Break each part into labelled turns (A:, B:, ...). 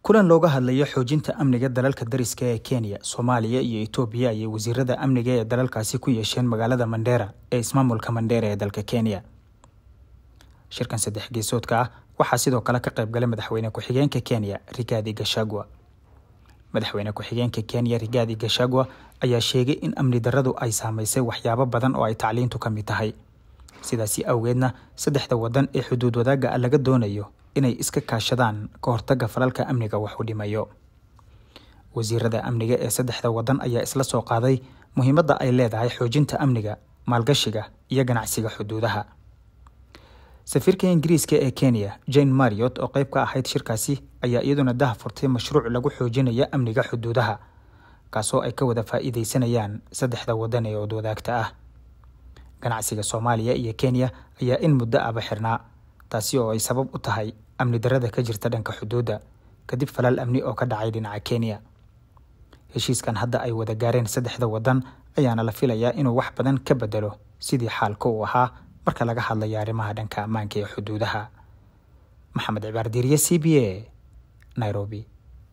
A: kulan looga hadlayo xoojinta amniga dalalka dariska ee kenya soomaaliya iyo etoobiya ayay wasiirada amniga ee dalalkaasi ku yeesheen magaalada mandheera ee ismaamulka mandheera ee dalka kenya shirkan saddex geesoodka ah waxaa sidoo kale ka qayb galay madaxweyne ku-xigeenka kenya rigaadi gashagwa madaxweyne ku-xigeenka kenya rigaadi gashagwa ayaa sheegay in amni daradu ay saameysay waxyaabo badan oo ay tacliintu ka mid tahay sidaasi awgeedna saddexda wadan ee xuduud wadaagga laga doonayo inay iska kaashadaan ka hortagga falalka amniga wax u dhimayo wasiirada amniga ee saddexda wadan ayaa isla soo qaaday muhiimadda ay leedahay xoojinta amniga maalgashiga iyo ganacsiga xuduudaha safiirka ingiriiska ee kenya jane mariot oo qayb ka ahayd shirkaasi ayaa iyaduna daha furtay mashruuc lagu xoojinaya amniga xuduudaha kaasoo ay ka wada faa'iideysanayaan saddexda wadan ee odwadaagta ah ganacsiga soomaaliya iyo kenya ayaa in muddo aba xirnaa taasi oo ay sabab u tahay amni darada ka jirta dhanka xuduudda kadib falal amni oo ka dhacay dhinaca kenya heshiiskan hadda ay wada gaareen saddexda wadan ayaana la filayaa inuu wax badan ka bedelo sidii xaalka uu ahaa marka laga hadlayo arrimaha dhanka ammaanka ee xuduudaha maxamed cibaar diiriye c b a nairobi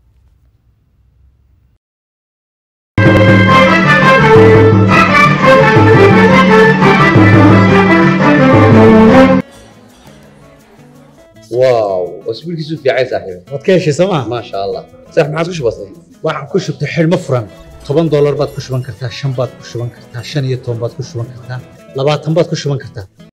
B: واو اسبوعك في عايز صاحبي
C: waad ka heshay sooma
B: ما شاء الله صح ما عاد وش بصير
C: waxaan ku shubtay xidhmo furan toban doolar baad ku shuban kartaa shan baad ku shuban kartaa shan iyo toban baad ku shuban kartaa labaatan baad ku shuban kartaa